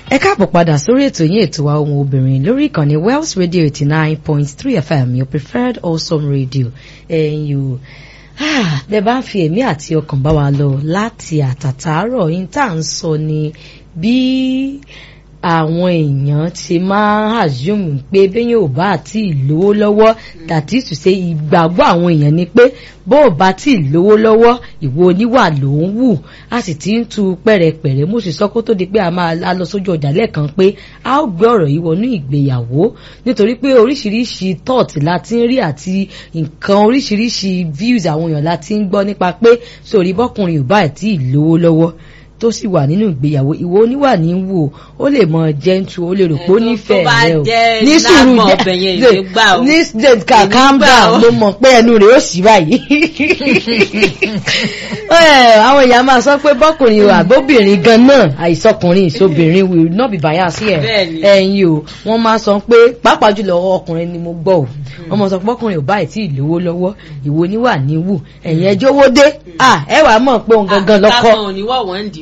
ẹ káàbọ̀ padà sórí ètò yín ètò wa ohun obìnrin lórí ìkànnì Wells Radio eighty nine point three FM your preferred awesome radio ẹ̀yin o bẹ́ẹ̀ bá ń fi ẹ̀mí àti ọkàn bá wa lọ láti àtàtàárọ̀ yín tá à ń sọ ni bí àwọn èèyàn ti máa ń assume pé béèyàn ò bá àti ìlówó lọ́wọ́ that is to say ìgbàgbọ́ àwọn èèyàn ni pé bó ò bá tí ì lówó lọ́wọ́ ìwọ oníwà ló ń wù a sì ti ń tu pẹ̀rẹ̀pẹ̀rẹ̀ mo sì sọ kó tó di pé a máa lọ sójú ọjà lẹ́ẹ̀kan pé a ó gbé ọ̀rọ̀ yìí wọnú ìgbéyàwó nítorí pé oríṣiríṣi thought la ti ń rí àti nǹkan oríṣiríṣi views àwọn èèyàn la ti ń gbọ́ nípa pé sórí bọ́kùnrin ò bá tí ì lówó lọ́wọ́ tó sì wà nínú ìgbéyàwó ìwọ oníwà ní wò ó lè mọ gentle ó lè rò pé ó nífẹ̀ẹ́ rẹ o ní sùúrù ní ní calm down mo mọ̀ pé ẹnu rẹ̀ ó sì báyìí àwọn èèyàn máa sọ pé bọ́kùnrin o àbóbìnrin gan náà àìsọkùnrin ìṣobìnrin will not be biased here ẹ̀yin o wọ́n máa sọ pé pàápàá jùlọ ọkùnrin ni mo gbọ́ o wọ́n máa sọ pé bọ́kùnrin ò báyìí tí ì lówó lọ́wọ́ ìwọ oníwà ní wù ẹ̀yin ẹjọ́ owó dé ẹ wàá mọ̀ pé òun gangan lọ́kọ́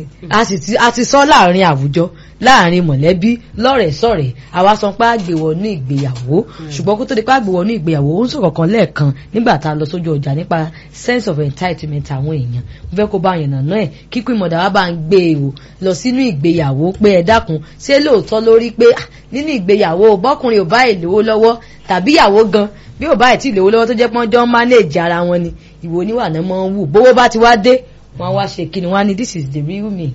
a ti sọ láàrin àwùjọ láàrin mọ̀lẹ́bí lọ́rẹ̀ẹ́ sọ̀rẹ́ àwa sọ pé àgbèwọ̀ ní ìgbéyàwó ṣùgbọ́n kó tó di pé àgbèwọ̀ ní ìgbéyàwó ó ń sọ̀rọ̀ kan lẹ́ẹ̀kan nígbà tá a lọ sójú ọjà nípa sense of entitlement àwọn èèyàn mo fẹ́ kó bá yànnà náà ẹ̀ kíkú ìmọ̀dà wa bá ń gbé e o lọ sínú ìgbéyàwó pé ẹ dákun ṣé lóòótọ́ lórí pé nínú ìgbéyàwó bọ́kùnrin ò bá ìlówó lọ́wọ́ tàbí ìyàwó gan bí ò bá ì tí ìlówó lọ́wọ́ tó jẹ́ pọ́n jọ ń manage ara wọn ni ìwò oníwà náà mọ́ ń wù bówó bá ti wá dé wọ́n wá ṣe kí ni wọ́n ní this is the real me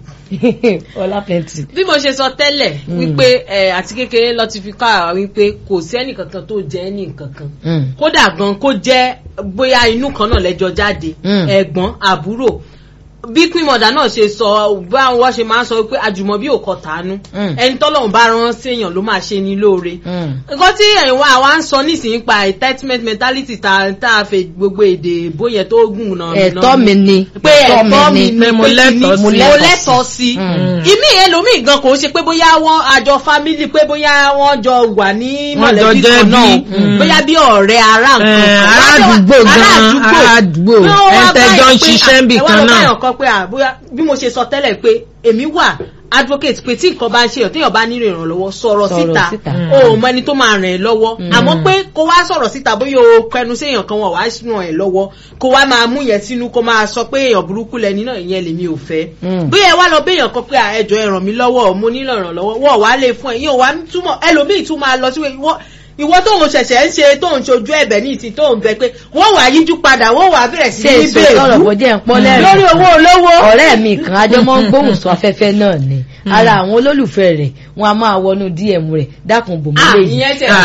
ọlá plenty. bí mo ṣe sọ tẹ́lẹ̀ wípé àti kékeré lọ ti fi kọ́ àwa wípé kò sí ẹnì kankan tó jẹ́ ẹnì kankan kódà gan kó jẹ́ bóyá inú kan náà lẹ́jọ́ jáde ẹ̀gbọ́n àbúrò bí queen mother náà ṣe sọ bá wọn ṣe máa ń sọ pé àjùmọ̀ bí òkọ tàánú ẹni tọ́lọ́run bá rán séèyàn ló máa ṣe ní lóore nǹkan tí ẹ̀yin wa wa ń sọ nísìnyí pa entitlement mentality tá a fẹ́ gbogbo èdè bóyá tó gùn náà. ẹ̀tọ́ mi ni pé ẹ̀tọ́ mi ni mo lẹ́tọ̀ọ́ sí ìmí ẹlòmíì gan kò ṣe pé bóyá wọn àjọ family pé bóyá wọn jọ wà ní mọ̀lẹ́bí kan náà bóyá bí ọ̀rẹ́ ará nǹkan aládùúgbò ẹ̀ńtẹ́jọ́ ń ṣiṣẹ́ níbì kan náà kan pé àbúyá bí mo ṣe sọ tẹ́lẹ̀ pé èmi wà advocate pé tí nǹkan bá ń ṣe ọ̀ téèyàn bá nílò ìrànlọ́wọ́ sọ̀rọ̀ síta o ò mọ ẹni tó máa ràn ẹ́ lọ́wọ́ àmọ́ pé kó wá sọ̀rọ̀ síta bóyá o kẹnu sí èèyàn kan wọ̀ wá ràn ẹ́ lọ́wọ́ kó wá máa mú yẹn sínú kó máa sọ pé èèyàn burúkú lẹni náà ìyẹn lèmi ò fẹ́ bóyá ẹ wá lọ béèyàn kan pé ẹjọ́ ẹ ràn mí lọ́wọ́ mo nílò ìrànlọ́wọ́ wọ́n wá lè fún ẹ yín ò wá túmọ̀ ẹlòmíì tún máa lọ sí ìwọ tóun ṣẹ̀ṣẹ̀ ń ṣe tóun ṣojú ẹ̀bẹ̀ ní ìsìn tóun bẹ pé wọ́n wà yíjú padà wọ́n wà bẹ̀rẹ̀ sí ní bẹ́ẹ̀ lórí owó olówó. ọ̀rẹ́ mi kan ajọmọ́ ń gbóhùn sọ afẹ́fẹ́ náà ni ara àwọn olólùfẹ́ rẹ̀ wọn a máa wọnú dm rẹ̀ dákun bòmí lè yìí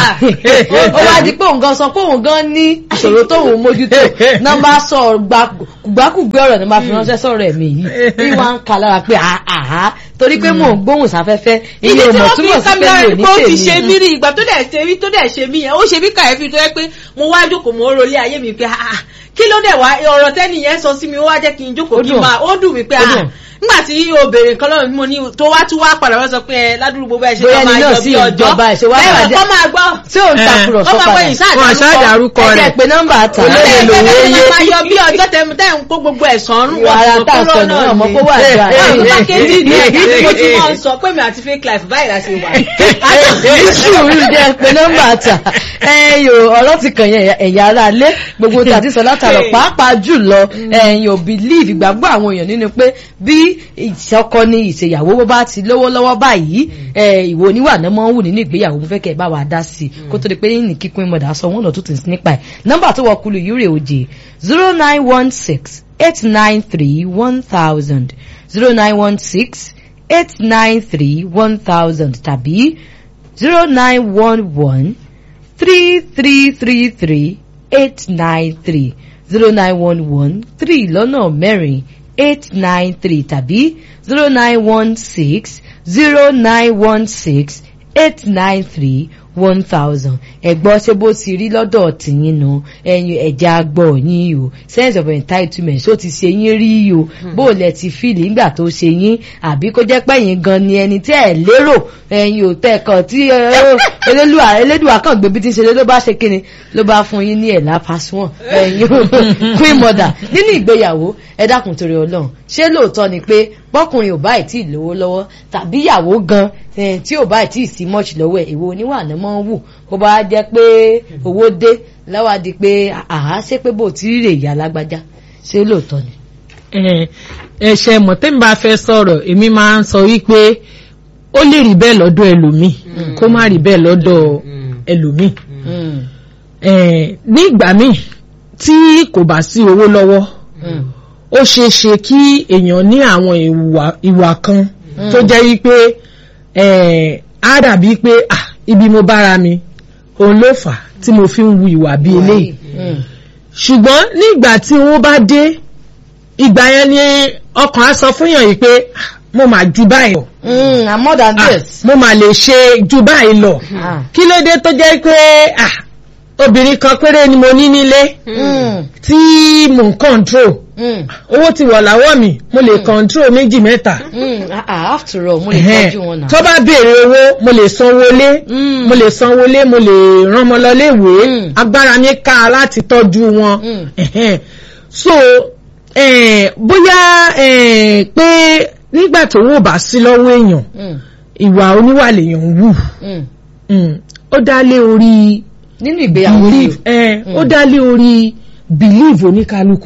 ó wá di pé òun gan sọ pé òun gan ní ìṣòro tóun mójútó náà bá sọ gbàkúgbé ọ̀rọ̀ ni máa fi ránṣẹ́ sọ̀rọ̀ ẹ̀mí yìí bí wọ́n ń ka lára pé àhá torí pé mò ń gbóhùn sáfẹ́fẹ́ iye mọ̀ túmọ̀ sí pé mi ò ní tèmi. ó ti ṣe mí rí ìgbà tó dẹ̀ ṣe mí tó dẹ̀ ṣe mí yẹn ó ṣe mí kàyéfì tó yẹ pé mo wá jókòó mo ń rolé ayé mi pé kí ló dẹ̀ wá ọ̀rọ̀ tẹ́nì yẹn sọ sí mi ó wá jẹ́ kí n jókòó kí n máa ó dùn mí pé nígbà tí obìnrin kan lọ́wọ́ mo ní tó wá tún wá padà wá sọ pé ẹ ládùúgbò bá ẹ ṣe máa yọ bí ọjọ́ bẹ́ẹ̀ kọ́ máa gbọ́ tí ò ń takùrọ̀ sọ padà wọn ṣàdárúkọ rẹ̀ ẹ̀jẹ̀ pé nọ́mbà ta olóyè lòwe yé máa yọ bí ọjọ́ tẹ̀ ń kó gbogbo ẹ̀sán rún wàrà tá a sọ náà ọmọ kó wà dùn àná mákèjì ní ẹ̀ka mo ti mọ̀ sọ pé mi àti fake life báyìí la ṣe wà. sùúrù jẹ́ pé nọ́mbà ta ẹ̀yìn ọ̀rọ̀ ti kàn yẹn ẹ̀yà ara lé gbogbo tí a ti sọ látàrọ̀ pàápàá jùlọ ẹ̀yìn ò believe ìgbàgbọ́ àwọn èèyàn nínú pé bí ìṣọ́k ọkọ ní ìṣèyàwó bó bá ti lówó lọ́wọ́ báyìí ìwò oníwà náà máa ń wù nínú ìgbéyàwó mo fẹ́ kẹ́ ẹ bá wa dá sí i kó tó di pé ní kíkún ìmọ̀dà sọ wọ́n lọ tó tì sí nípa ẹ̀ nọ́mbà tó wọ kulu yìí rè òjì zero nine one six eight nine three one thousand zero nine one six eight nine three one thousand tàbí zero nine one one three three three three eight nine three zero nine one one three lọ́nà mẹ́rin eight nine three tàbí zero nine one six zero nine one six eight nine three one thousand ẹ̀gbọ́n ṣé bó ti rí lọ́dọ̀ tìyín nu ẹ̀yin ẹ̀já gbọ́ yín o sense of entitlement ṣó ti ṣe yín rí o bó lẹ ti fìlì nígbà tó ṣe yín àbí kó jẹ́ pé yín gan ni ẹni tí ẹ̀ lérò ẹ̀yin ò tẹ̀ kàn tí elédùà elédùà kàn gbé bí ti ṣe ló bá ṣe kíni ló bá fún yín ní ẹ̀là pasùn ẹ̀yin queen mother nínú ìgbéyàwó ẹ dákun torí ọlọ́run ṣé lóòótọ́ ni pé bọ́kùnrin ò báyìí tí ì lówó lọ́wọ́ tàbí ìyàwó gan tí ò báyìí tí ì sí much lọ́wọ́ ẹ̀ ìwọ oníwà náà máa ń wù kó bá jẹ́ pé owó dé láwa di pé àá ṣé pé bò tí rè ìyá lágbájá ṣé lóòótọ́ ni. ẹ̀ṣẹ̀ mọ̀tẹ́mi bá fẹ́ sọ̀rọ̀ èmi máa ń sọ wípé ó lè rí bẹ́ẹ̀ lọ́dọ̀ ẹlòmíì kó má rí bẹ́ẹ̀ lọ́dọ̀ ẹlòmíì ní ìgbà míì tí kò bá sí owó lọ́wọ́ ó ṣeé ṣe kí èèyàn ní àwọn ìwà kan tó jẹ́ wípé á dàbí pé ibi mo bára mi òun ló fà tí mo fi ń wu ìwà bí eléyìí ṣùgbọ́n nígbà tí owó bá dé ìgbà yẹn ni ọkàn á sọ fún yàn yìí pé mo máa ju báyìí lọ. I'm more than this. mo máa lè ṣe ju báyìí lọ. kí ló dé tó jẹ́ pé obìnrin kan péré ni mo ní nílé tí mò ń control owó ti wọ̀ láwọ́ mi mo lè control méjì mẹ́ta. after all mo lè tọ́jú wọn náà. tó bá béèrè owó mo lè sanwó lé mo lè sanwó lé mo lè rán ọmọ lọ léèwé agbára mi ká láti tọ́jú wọn. so bóyá pé nígbà tó wò bá sí lọ́wọ́ èèyàn ìwà oníwà lèèyàn ń wù ó dá lé orí nínú ìgbéyàwó believe ẹ ó dá lé orí believe oníkálukú.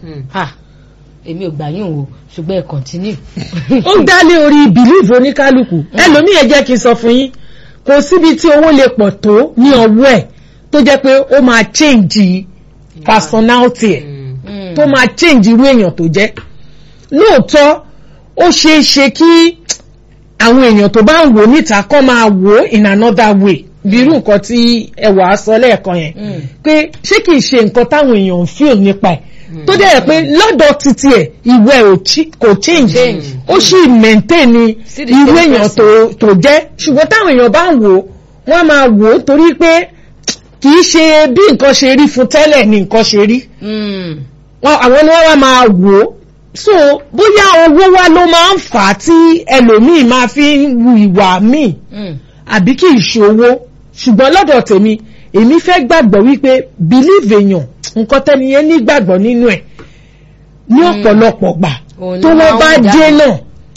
èmi ò gbà yín o ṣùgbọ́n ẹ continue. ó dá lé orí believe oníkálukú ẹlòmíì ẹ jẹ́ kí n sọ fún yín kò síbi tí owó lè pọ̀ tó ní ọwọ́ ẹ̀ tó jẹ́ pé ó máa change personality ẹ̀ tó máa change irú èèyàn tó jẹ́ lóòótọ́ ó ṣeé ṣe kí àwọn èèyàn tó bá ń wò níta kọ́ máa wò in another way bí irú nǹkan tí ẹwà sọ lẹ́ẹ̀kan yẹn pé ṣé kìí ṣe nǹkan táwọn èèyàn ń feel nípa ẹ̀ tó dẹ̀ pé lọ́dọ̀ títí ẹ̀ ìwé kò change ó sì maintain irú èèyàn tó jẹ́ ṣùgbọ́n táwọn èèyàn bá ń wò wọ́n máa wò ó torí pé kìí ṣe bí nǹkan ṣe rí fún tẹ́lẹ̀ ni nǹkan ṣe rí àwọn ni wọ́n wá máa wò ó so bóyá owó wa ló máa ń fà á tí ẹlòmíì máa fi ń wu ìwà míì àbí kì í ṣòwò ṣùgbọ́n lọ́dọ̀ tèmi èmi fẹ́ gbàgbọ́ wípé believe èèyàn nǹkan tẹ́ni yẹn nígbàgbọ́ nínú ẹ̀ ní ọ̀pọ̀lọpọ̀ gbà tó wọ́n bá dé náà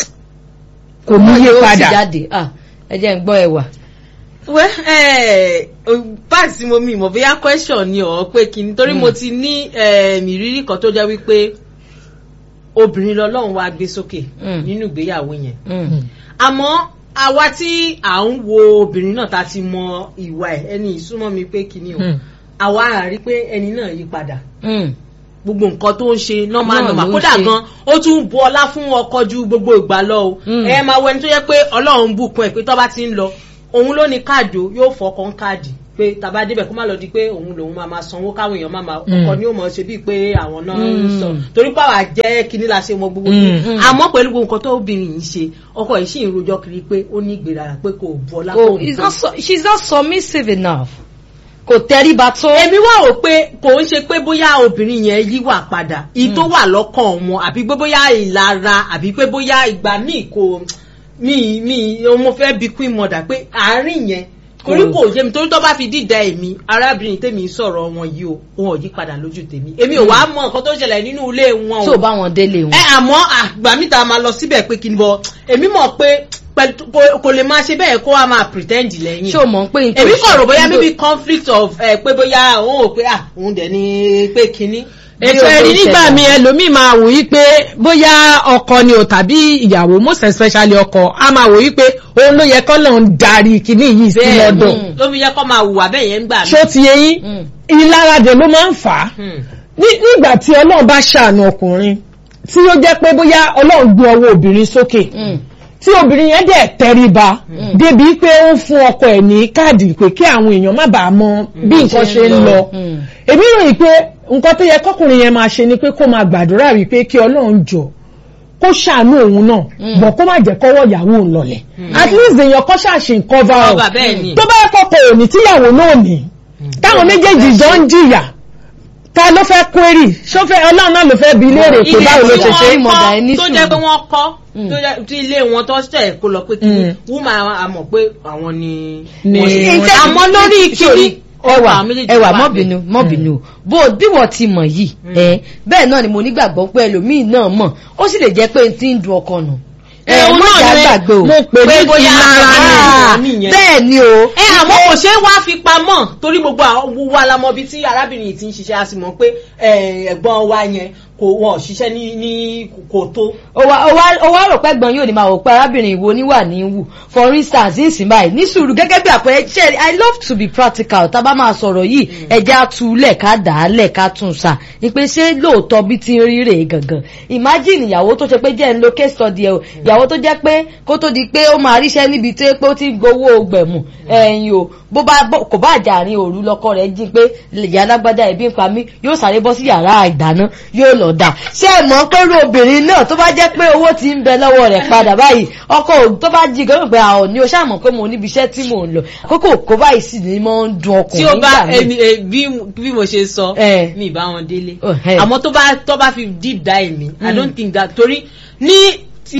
kò ní yé padà. ẹ jẹ́ ń gbọ́ ẹwà. wẹ́ ẹ̀ báàsì mo mi mọ̀ bóyá question ni ọ̀ pé kí ni torí mo ti ní ìrírí kan tó jẹ́ wípé obìnrin lọ́lọ́run wá gbé sókè nínú ìgbéyàwó yẹn àmọ́ àwa tí à ń wo obìnrin náà ta ti mọ ìwà ẹ̀ ẹni ìsúnmọ́ mi pé kíní o àwa àrí pé ẹni náà yí padà gbogbo nǹkan tó ń ṣe normal normal kódà gan ó tún bu ọlá fún ọkọ ju gbogbo ìgbà lọ o ẹ máa wọ ẹni tó yẹ pé ọlọ́run bùkún ẹ̀ pé tó bá ti ń lọ òun ló ní káàdì o yóò fọkàn káàdì pé tàbá débẹ̀ kó má lọ di pé òun lòun máa máa sanwó káwọn èèyàn máa máa ọkọ ni ó mọ̀ ṣe bíi pé àwọn náà ń sọ torí pàwọ́ àjẹ́ kínní la ṣe mọ gbogbo ní àmọ́ pẹ̀lú gbogbo nǹkan tó obìnrin yìí ṣe ọkọ yìí sì ń rojọ́ kiri pé ó ní ìgbéraga pé kò bu ọlá oh she is not submissive enough kò tẹríba tó. èmi wá rò pé kò ń ṣe pé bóyá obìnrin yẹn yíwà padà ìyí tó wà lọ́kàn wọn àbí pé bóyá ìlara àbí pé bóyá ìgbà míì kò mi mi mo fẹ́ bí queen mother pé àárín yẹn torí kò yé mi torí tó bá fi dídá èmi arábìnrin tèmi sọ̀rọ̀ wọn yìí o wọn ò yí padà lójú tèmi èmi ò wá mọ nǹkan tó ṣẹlẹ̀ nínú ilé wọn o. tó bá wọn délé wọn. ẹ àmọ́ àgbà mi ta máa lọ síbẹ̀ pé kí n bọ èmi mọ̀ pé kò lè máa ṣe bẹ́ẹ̀ kó wa máa pretend lẹ́yìn. ṣé o mọ̀ pé èmi kò rò bóyá maybe conflict of pé bóyá òun ò pé à òun dẹ̀ ni pé kinní ètò ẹ̀rí nígbà mi ẹlòmíì máa wò yí pé bóyá ọkọ ni o tàbí ìyàwó most especially ọkọ a máa wò yí pé òun ló yẹ kọ́ lọ́n ń darí kinní yìí sí lọ́dọ̀. ló fi yẹ kọ́ máa hùwà bẹ́ẹ̀ yẹn ń gbà mí. ṣó ti yẹ yín ìlaradè ló máa ń fà á nígbà tí ọlọ́run bá ṣàánú ọkùnrin tí ó jẹ́ pé bóyá ọlọ́run gbé ọwọ́ obìnrin sókè tí obìnrin yẹn dẹ̀ tẹríba débi pé ó ń fún ọkọ ẹ̀ ní káàdì pé kí àwọn èèyàn má bàa mọ bí nǹkan ṣe ń lọ èmi ròyìn pé nǹkan tó yẹ kọkùnrin yẹn máa ṣe ni pé kó máa gbàdúrà wípé kí ọlọ́run jọ kó ṣàánú òun náà bọ̀ kó má jẹ́ kọ́wọ́ ìyàwó òun lọlẹ̀ at least èèyàn kọ́ ṣàṣì cover up Cover, bẹ́ẹ̀ ni. tó bá yẹ kọ́kọ́ òní tíyàwó náà ní táwọn méjèèjì jọ ń jìyà ta ló fẹ́ query ṣó fẹ́ ọlọ́run náà ló fẹ́ bi léèrè pé ilé báwo ló tí ṣe ṣe wọ́n mọ̀dà ẹ ní kọ́ tó sùúrù. jẹ́ pé wọ́n kọ́ tó jẹ́ tí ilé wọn tó ṣẹ̀ kó lọ pé kí Mm. wúmà àmọ̀ pé àwọn ni Ni- wọ́n ṣe- Ǹjẹ́- àmọ́ lórí kiri ẹwà àwọn méjèèjì ẹwà wà mọ́bìnú mọ́bìnú bó bí wọ́n ti mọ̀ yìí ẹ bẹ́ẹ̀ náà ni mo nígbàgbọ́ pé ẹlòmíì náà mọ̀ ó sì lè jẹ́ pé n ti ń dun ọkọ nù. ẹ òun má náà jà ni gbàgbé o mo pè ní Pé bóyá ìlara àbá- ni nìyẹn. bẹ́ẹ̀ ni o. ẹ àmọ́ kò ṣe é wá fi pamọ́ torí gbogbo àwọn gbogbo alamọbi tí arábìnrin yìí ti ń ṣiṣẹ́ a sì mọ̀ pé ẹ, ẹ̀gbọ́n wa yẹn kò wọ́n ṣiṣẹ́ ní ní kò tó. ó wá ó wá ó wá rò pé gbọ́n yóò ní máa wò pé arábìnrin ìwo níwà ní wù for instance nísìnyí báyìí ní sùúrù gẹ́gẹ́ bí àpẹẹrẹ ṣe i love to be practical tá a bá máa sọ̀rọ̀ yìí ẹja túlẹ̀ ká dà á lẹ̀ ká tún sà ní pé ṣé lóòótọ́ bí ti ń rí rèé gangan imagine ìyàwó tó ṣe pé jẹ́ ń lo case study ẹ̀ o ìyàwó tó jẹ́ pé kó tó di pé ó máa ríṣẹ́ níbi tó yẹ pé ó ti ń gbowó gbẹ̀mù ẹ̀yìn o bó bá bó- kò bá jàrin òru lọ́kọ rẹ̀ jí pé ìyá alágbádá ẹ̀bí ń pa mí yóò sáré bọ́ sí yàrá ìdáná yóò lọ dà ṣé ẹ mọ̀ pé irú obìnrin náà tó bá jẹ́ pé owó ti ń bẹ lọ́wọ́ rẹ̀ padà báyìí ọkọ ò- tó bá jí gan pé àwọn ni o ṣáà mọ̀ pé mo níbi iṣẹ́ tí mò ń lọ àkókò kó báyìí sì ni mo ń dun tí ọkùnrin ó bá nígbà míì. ẹni ẹ, bí bí mo ṣe sọ Eh. mi ìbá wọn délé Oh, eh. àmọ́ tó bá tó bá fi deep dive mi i Mm. don't think that torí ní ti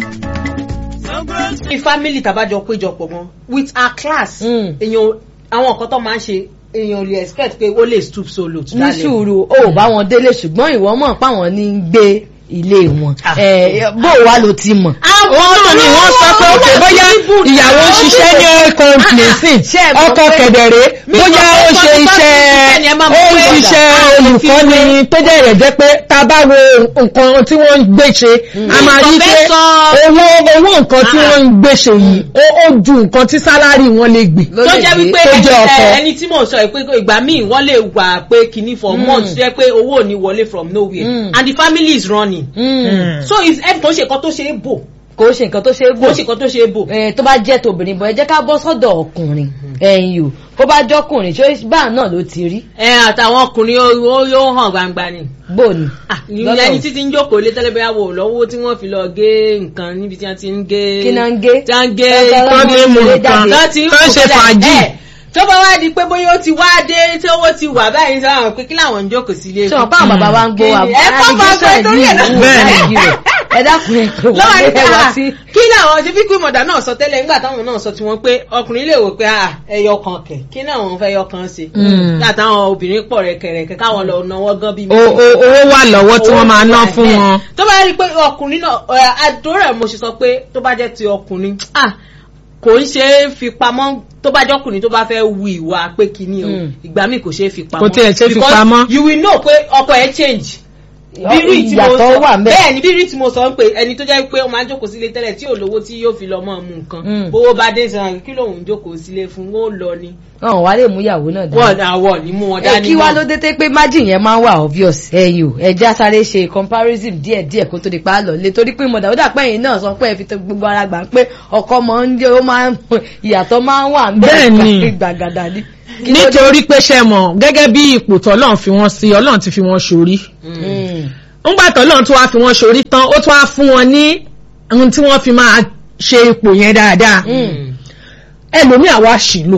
ní family tàbájọ péjọpọ̀ mọ́ with our class Mm. èèyàn àwọn nǹkan tó máa ń ṣe èèyàn ò lè expect pé ó lè stoop so low to ní that level. sùúrù ó bá wọn délé ṣùgbọ́n ìwọ mọ̀ páwọn ní ń gbé ilé wọn Ah. Eh, bó wá ló ti mọ̀. òun náà ni wọ́n sọ pé òkè bóyá ìyàwó ń ṣiṣẹ́ ní kọ́ńtìlẹ́sìn Ṣé ẹ mọ̀ ọkọ pé- kẹ̀dẹ̀rẹ́ Mi bóyá sọ pé ó ṣe twenty iṣẹ́ five percent ni ẹ máa mọ̀ ó ń pé ṣiṣẹ́ ọjà. olùkọ́ni tó dẹ̀ rẹ̀ jẹ́ pé tá a bá wo nǹkan tí wọ́n ń gbé ṣe a máa rí pé Professor- owó owó nǹkan tí Ah. wọ́n ń gbé ṣe yìí ó ó ju nǹkan tí sálárì wọn lè gbé. Ló tó lè jẹ́ gbé. wípé tó ẹni jẹ́ ọkọ. ẹ, ẹni tí mò ń sọ yìí pé ìgbà míì wọ́n lè wà pé kìíní for Mm. months jẹ́ pé owó ò ní wọlé from nowhere Mm. and the family is running Mm. so is ẹ kò ṣe nǹkan tó ṣe é bò kò ṣe nǹkan tó ṣe é kò gbò ṣe nǹkan tó ṣe é bò. Eh, tó bá jẹ́ tobìnrin bọ̀ ẹ jẹ́ ká bọ́ sọ́dọ̀ ọkùnrin ẹ̀yìn o kó bá jọ́kùnrin ṣé báà náà ló ti rí ẹ àtàwọn ọkùnrin ó ó- yóò hàn gbangba ni. bó ni. Ah, Lọ́dọ̀- ẹni títí ń jókòó lé tẹ́lẹ̀ bẹ́ẹ̀ wò lọ́wọ́ tí wọ́n fi lọ gé nǹkan níbi tí wọ́n ti ń gé. kí náà ń gé. tí wọ́n ń gé Tọ́tọ́ tó ní mú nǹkan tó ti ń tó ń ṣe kó fàájì. ẹ̀, tó bá wá di pé bóyá ó ti wá dé tí owó ti wà báyìí sọ àwọn pé kí làwọn ń jókòó sí ilé. ṣé wọn báwọn bàbá wa ń gbó wa Kí ni? Ẹ kọ́ máa gbọ́ torí ẹ̀ náà. Bẹ́ẹ̀ni. ẹ dákun ẹ pé lọ́wọ́ wọ́n ní lé pé wá ah, sí. kí làwọn ṣe bí kí mọ̀dà náà sọ tẹ́lẹ̀ nígbà táwọn náà sọ tí wọ́n pé ọkùnrin lè wò pé ah, ẹyọ kan kẹ̀ kí náà wọ́n fẹ́ yọ kan ṣe. Mm. nígbà táwọn obìnrin pọ̀ rẹ̀kẹ̀rẹ̀kẹ̀ káwọn lọ náwó gan bí O- o- owó wà lọ́wọ́ tí wọ́n máa ná Owó fún wà, wọn. ẹ̀. tó bá rí i pé ọkùnrin náà ẹ̀, àdúrà mo ṣe sọ pé tó bá jẹ́ ti ọkùnrin ah, kò ń ṣe é fi pamọ́ tó bá jọ́kùnrin tó bá fẹ́ wu ìwà pé kíní o Mm. ìgbà míì kò ṣe é fi pamọ́ Kò tiẹ̀ ṣe é fi Because pamọ́. you will know pé ọkọ ẹ̀ change bírí tí mo ìyàtọ̀ sọ wà mẹ́. bẹ́ẹ̀ ni bírí tí mo sọ ń pè ẹni tó jẹ́ pé ó máa ń jókòó sílé tẹ́lẹ̀ tí ò lówó tí yóò fi lọ mọ́ mu nǹkan Mm. owó bá dé sàn kí lòun jókòó sílé fún ó lọ ni wọn wá lè mú ìyàwó náà dání. wọ́n àwọ̀ ni mú wọn ẹ dání kí wá mọ́. ló dé tẹ́ pé margin yẹn máa ń wà obvious ẹ̀yin o ẹja sáré ṣe comparison díẹ̀ díẹ̀ kó tó di pa á lọ lé torí pé mọ̀dà ó dà pé ẹ̀yin náà sọ pé ẹ fi tó gbogbo ara gbà pé ọkọ máa ń jẹ́ ó máa ń ìyàtọ̀ máa ń wà ń Bẹ́ẹ̀ni. gbàgàdà ni. Kí ló dé? nítorí pé ṣe mọ̀ gẹ́gẹ́ bí ipò tọ́lọ́run fi wọ́n sí ọlọ́run ti fi wọ́n ṣorí Mm. ńgbà tọ́lọ́run tó wá fi wọ́n ṣorí tán ó tún wá fún wọn ní ohun tí wọ́n fi máa ṣe ipò yẹn dáadáa Mm. ẹlòmíì àwa ṣì lò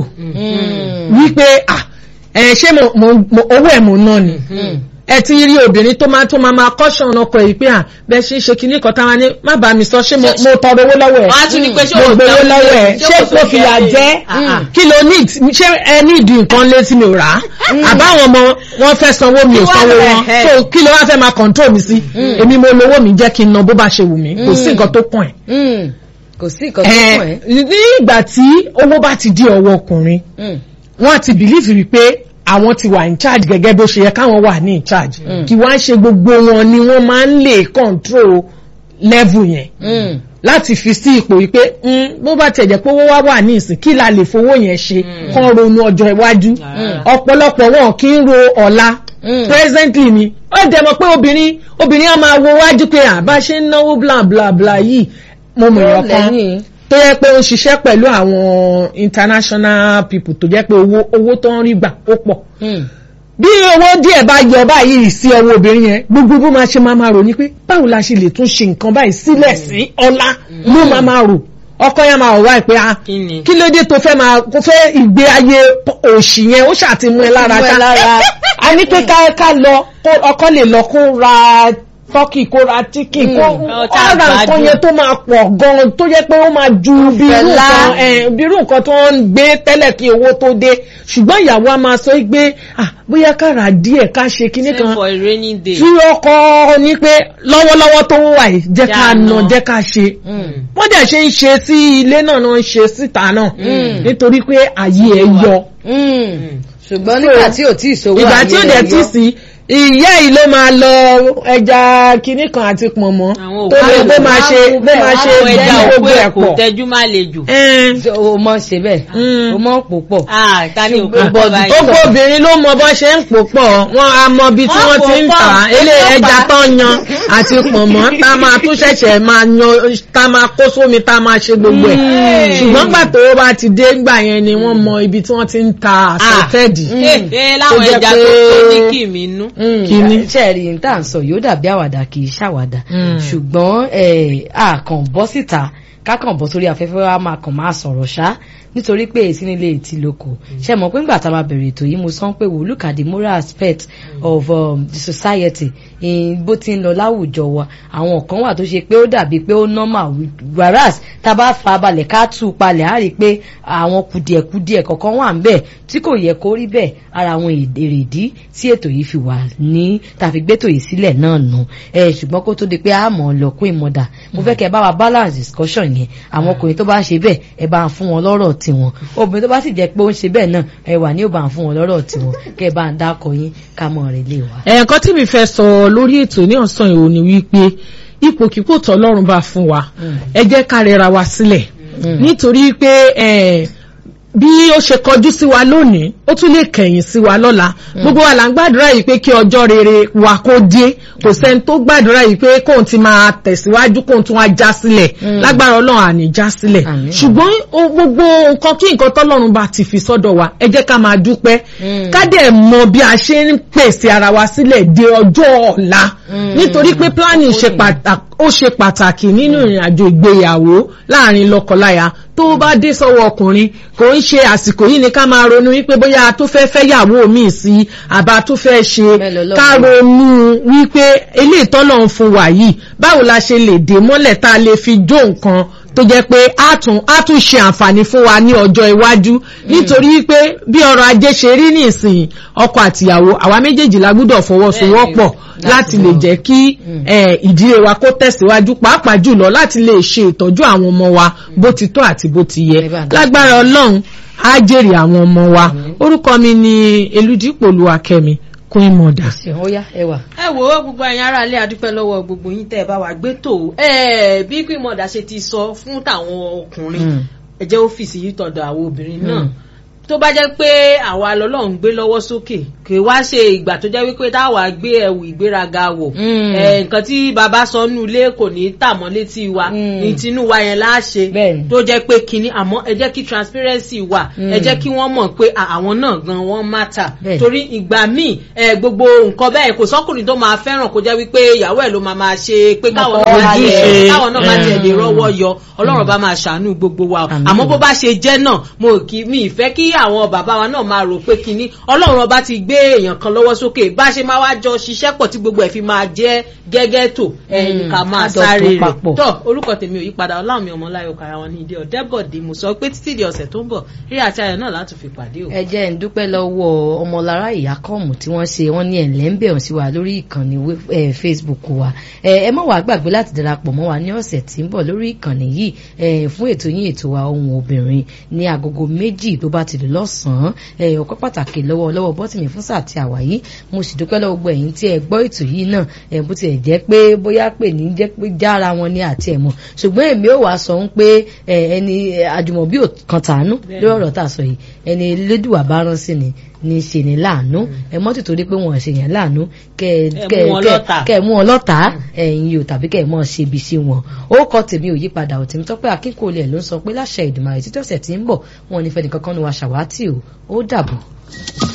Mm. wípé ah ẹ ṣé mo mo- mo- owó ẹ̀ mo ná ni Mm. ẹ ti rí obìnrin tó máa tó máa máa kọ́ṣọ̀n ọkọ yìí pé à bẹ́ẹ̀ ṣe ń ṣe kinní kan táwa ní má bàa mi sọ ṣé mo mo tọrọ owó lọ́wọ́ ẹ̀ wọ́n á tún ní pé ṣé mo o gbowó jẹun lọ́wọ́ ẹ̀ lé? ṣé kò kò sí fìyà jẹ́ jẹ́ lé? Ah, ah. kí ló ní ṣé ẹ ní ìdí nǹkan lé tí mi ò rà á àbáwọn ọmọ wọn fẹ́ sanwó mi ò Kí wá sanwó lọ wọn ẹ̀? so kí ló wá fẹ́ máa control mi sí èmi mo lówó mi jẹ́ kí n ná bó bá ṣe wù mí kò sí Mm. nǹkan tó kàn ẹ́ Mm. kò sí nǹkan tó ẹ kàn ẹ́. ní ìgbà tí owó bá ti di ọwọ́ ọkùnrin Mm. wọ́n ti believe wípé àwọn ti wà in charge gẹ́gẹ́ bó ṣe yẹ káwọn wà ní in charge Mm. kí wọ́n á ṣe gbogbo wọn ni wọ́n máa ń lè control level yẹn Mm. láti fi sí ipò wípé mm, bó bá tẹ̀ jẹ́ pé owó wá wà ní ìsìn kí la lè fowó yẹn ṣe kán ronú ọjọ́ iwájú Mm. ọ̀pọ̀lọpọ̀ wọn kì í ro ọ̀la Mm. presently ni ó dẹ̀ mọ̀ pé obìnrin obìnrin á máa wo wájú pé àbá ṣe ń náwó bla bla bla yìí mo mọ̀ èèyàn kan lẹ́yìn. tó yẹ pé ó ń ṣiṣẹ́ pẹ̀lú àwọn international people tó jẹ́ pé owó owó tó ń rí gbà ó pọ̀ Mm. bí owó díẹ̀ bá yọ báyìí sí ọwọ́ obìnrin yẹn gbogbo bó máa ṣe máa máa rò ní pé báwo la ṣe lè tún ṣe nǹkan báyìí sílẹ̀ sí ọlá ló máa máa rò ọkọ yẹn máa wọ̀ wáyé pé ah Kí ni? kí ló dé tó fẹ́ máa kó fẹ́ ìgbé ayé òṣì yẹn ó ṣàtìmú ẹ lára Mú ẹ ṣá lára. a ní pé ká ká lọ kó ọkọ lè lọ kó ra tọ́kì kó ra chicken kó Ọjà ó ra nǹkan àgbàdo. yẹn tó máa pọ̀ gan-an tó yẹ pé ó máa ju bí irú Fẹlá. nǹkan ẹ̀, bí irú nǹkan tó ń gbé tẹ́lẹ̀ kí owó tó dé ṣùgbọ́n ìyàwó a máa sọ pé ah bóyá ká rà díẹ̀ ká ṣe kinní Save kan for a rainy day. tí ọkọ ní pé lọ́wọ́lọ́wọ́ tó wà yìí jẹ́ ká Já nà nà. jẹ́ ká ṣe Mm. wọ́n dẹ̀ ṣe ń ṣe sí ilé náà náà ń ṣe síta náà Mm. nítorí pé àyè ẹ̀ yọ Mm. ṣùgbọ́n nígbà tí ò tí ì sówó ìgbà tí ó ayé dẹ̀ rẹ̀ tí yọ. sí ìyá yìí ló máa lọ ẹja kinní kan àti pọ̀nmọ́ Àwọn tó lè òkú bó máa ṣe bó máa ṣe Àwọn ẹja jẹ́ òkú gbogbo ẹ̀ ẹ̀ kò pọ̀. tẹ́jú má le jù. Ẹn. Ṣé o mọ̀ ṣe bẹ́ẹ̀ Mm. o mọ̀ pò pọ̀ Ah, ta ni òkú Ṣùgbọ́n bọ́ báyìí? gbogbo obìnrin ló mọ bọ́ ṣe ń pò pọ̀ wọn a mọ ibi tí Wọ́n wọ́n ti ń pò tà á pọ̀. ilé Ó ẹja pa. tó yan àti pọ̀nmọ́ tá a máa tún ṣẹ̀ṣẹ̀ máa yan tá a máa kó sómi tá a máa ṣe gbogbo ẹ̀ ṣùgbọ́n gbà tó bá ti dé gbà yẹn ni wọ́n mọ ibi tí wọ́n ti ń ta àsọtẹ́ẹ̀dì. Ee láwọn Tó jẹ́ ẹja pé- tó tó ní kì mí nú. Kíní. ṣẹ́ẹ̀rì ní tá à ń sọ yóò dàbí àwàdà kì í ṣàwàdà Mm. ṣùgbọ́n eh, a kàn bọ́ síta ká kàn bọ́ sórí afẹ́fẹ́ wa máa kàn máa sọ̀rọ̀ ṣá nítorí pé èsì nílé ètí lóko ṣe mọ̀ pé ńgbà tá a máa bẹ̀rẹ̀ ètò yìí mo sọ pé wò look at the moral aspect of um, the society in bó ti ń lọ láwùjọ wa àwọn kan wà tó ṣe pé ó dàbí pé ó normal whereas tá a bá fa balẹ̀ ká tú u palẹ̀ á rí i pé àwọn kùdìẹ̀kùdìẹ̀ kọ̀ọ̀kan wà ń bẹ̀ tí kò yẹ kó rí bẹ́ẹ̀ ara àwọn èrèdí tí ètò yìí fi wà ní tàfi gbétò yìí sílẹ̀ náà nù ẹ ṣùgbọ́n kó tó di pé a mọ̀ ọ́ lọ kún ìmọ̀dà mo fẹ́ kẹ́ ẹ bá wa balance discussion yẹn àwọn ọkùnrin tó bá ń ṣe bẹ́ẹ̀ ẹ bá ń fún wọn lọ́rọ̀ tiwọn obìnrin tó bá sì jẹ́ pé ó ń ṣe bẹ́ẹ̀ náà ẹ wà ní ò bá ń fún wọn lọ́rọ̀ tiwọn kẹ́ ẹ bá ń dákọ yín ká mọ̀ rẹ̀ lé wa. ẹ̀ẹ̀kan tí mi fẹ́ sọ lórí ètò ní ọ̀sán ìhò ni wípé ipòkípò tọ́lọ́run bá fún wa ẹ jẹ́ ká rẹra wa sílẹ̀ nítorí pé eh, bí ó ṣe kọjú sí wa lónìí ó tún lè kẹ̀yìn sí wa lọ́la gbogbo wa là ń gbàdúrà yìí pé kí ọjọ́ rere wa kó dé kò sẹ́ni tó gbàdúrà yìí pé kóun ti máa tẹ̀síwájú kóun tún wá já sílẹ̀ lágbára ọlọ́run àní já sílẹ̀ Àmín. ṣùgbọ́n o- gbogbo nǹkan kí nǹkan tọ́lọ́run bá ti fi sọ́dọ̀ wa ẹ jẹ́ ká máa dúpẹ́ Mm. ká dẹ̀ mọ bí a ṣe ń pèsè ara wa sílẹ̀ de ọjọ́ ọ̀la nítorí pé planning ṣe pàtàkì ó ṣe pàtàkì nínú ìrìn àjò ìgbéyàwó láàrin lọ́kọláya tó bá dé sọ́wọ́ ọkùnrin kò ń ṣe àsìkò yìí ni ká máa ronú wípé bóyá a tó fẹ́ fẹ́ yàwó mi sí àbá tó fẹ́ ṣe Bẹ́ẹ̀ lọ́lọ́run. ká ronú wípé eléyìí tọ́lọ̀ ń fún wa yìí báwo la ṣe lè dé mọ́lẹ̀ tá a lè fi jó nǹkan tó jẹ́ pé á tún á tún ṣe àǹfààní fún wa ní ọjọ́ iwájú nítorí pé bí ọrọ̀ ajé ṣe rí nísìnyí ọkọ àtìyàwó àwa méjèèjì la gbúdọ̀ fọwọ́sowọ́pọ̀ Bẹ́ẹ̀ni, láti lè jẹ́ kí eh, ìdílé wa kó tẹ̀síwájú pàápàá jùlọ láti lè ṣe ìtọ́jú àwọn ọmọ wa bó ti tọ́ àti bó ti yẹ Ẹ bá dá. lágbára ọlọ́run á jèrè àwọn ọmọ wa orúkọ mi ni eludipò olúwakẹ́mi queen mother. ṣeun ó yá ẹ wà. ẹ wò ó gbogbo ẹ̀yin ará ilé adúpẹ́ lọ́wọ́ gbogbo yín tẹ́ ẹ bá wa gbé tò ẹ bí pé mọ̀dà ṣe ti sọ fún tàwọn ọkùnrin Mm. ẹ jẹ́ ọ́fíìsì yìí tọ̀dọ̀ àwọn obìnrin náà Mm. tó bá jẹ́ pé àwa lọ́lọ́run gbé lọ́wọ́ sókè kì í wá ṣe ìgbà tó jẹ́ wípé táwa gbé ẹ̀wù ìgbéraga wọ̀ Mm. ẹ, nǹkan tí bàbá sọ nínú ilé kò ní tà mọ́ létí wa Mm. ní tinú wa yẹn láṣẹ Bẹ́ẹ̀ni. tó jẹ́ pé kinní àmọ́ ẹ jẹ́ kí transparency wà ẹ Mm. jẹ́ kí wọ́n mọ̀ pé à, àwọn náà gan wọ́n matter Bẹ́ẹ̀ni. torí ìgbà míì ẹ, gbogbo nǹkan bẹ́ẹ̀ kò sọ́kùnrin tó máa fẹ́ràn kó jẹ́ wípé ìyàwó ẹ̀ ló máa máa ṣe pé káwọn náà máa Ojúṣe. tiẹ̀ káwọn náà máa tiẹ̀ lè Mm. rọ́wọ́ yọ ọlọ́run bá máa ṣàánú gbogbo wa o. Àmín. àmọ́ bó bá ṣe jẹ́ náà mo kì mi ìfẹ́ kí àwọn bàbá wa náà máa rò pé kinní ọlọ́run ọba ti gbé èèyàn kan lọ́wọ́ sókè bá ṣe máa wá jọ ṣiṣẹ́ pọ̀ tí gbogbo ẹ̀ fi máa jẹ́ gẹ́gẹ́ tó ẹ̀yìn ká máa ká jọ sáré tó rẹ̀ papọ̀. tọ́ orúkọ tèmi ò yí padà ọlámi ọmọláyọ̀ kára wọn ní ìdí ọ̀dẹ́bọ̀dé mo sọ pé títí di ọ̀sẹ̀ tó ń bọ̀ rí àti ayọ̀ náà láti fi pàdé o. ẹ jẹ́ ń dúpẹ́ lọ́wọ́ ọmọlára ìyákọ́ọ̀mù tí wọ́n ṣe wọ́n ní ẹ̀lẹ́ ń bẹ̀rùn sí wa lórí ìkànnì wé- eh, facebook wa ẹ ẹ má wàá gbàgbé láti darapọ̀ mọ́ wa ní ọ̀sẹ̀ tí ń bọ̀ lórí ìkànnì yìí eh, fún ètò yín ètò wa ohun obìnrin ní agogo méjì tó bá ti lè lọ́sàn-án eh, ọpẹ́ pàtàkì lọ́wọ́ lọ́wọ́ bọ́tìmí fún sáà tí a wà yìí mo sì dúpẹ́ lọ́wọ́ gbogbo ẹ̀yin tí ẹ gbọ́ ètò yìí náà ẹ bó tilẹ̀ jẹ́ pé bóyá pè ní jẹ́ pé jára wọn ní àti ẹ̀mọ́ ṣùgbọ́n èmi ò wá sọ ń pé eh, ẹni eh, àjùmọ̀bí ò kan tàánú lórí ọ̀rọ̀ tá a sọ yìí ẹni lédùwà bá rán sí ni ní ṣe ní láàánú ẹ mọ́ tìtorí pé wọ́n ṣe yẹn láàánú kẹ Ẹ kẹ mú wọn kẹ lọ́tà. kẹ mú wọn lọ́tà ẹ̀yin yóò tàbí kẹ mọ́ ṣe ibi sí wọn ó kọ́ tèmi ò yípadà ò tèmi tọ́pẹ́ akínkòlẹ̀ ló ń sọ pé láṣẹ ìdùnnú àyè títí ọ̀sẹ̀ tí ń bọ̀ wọn ò ní fẹ́ nìkankan nu wa ṣàwátì o ó dàbọ̀.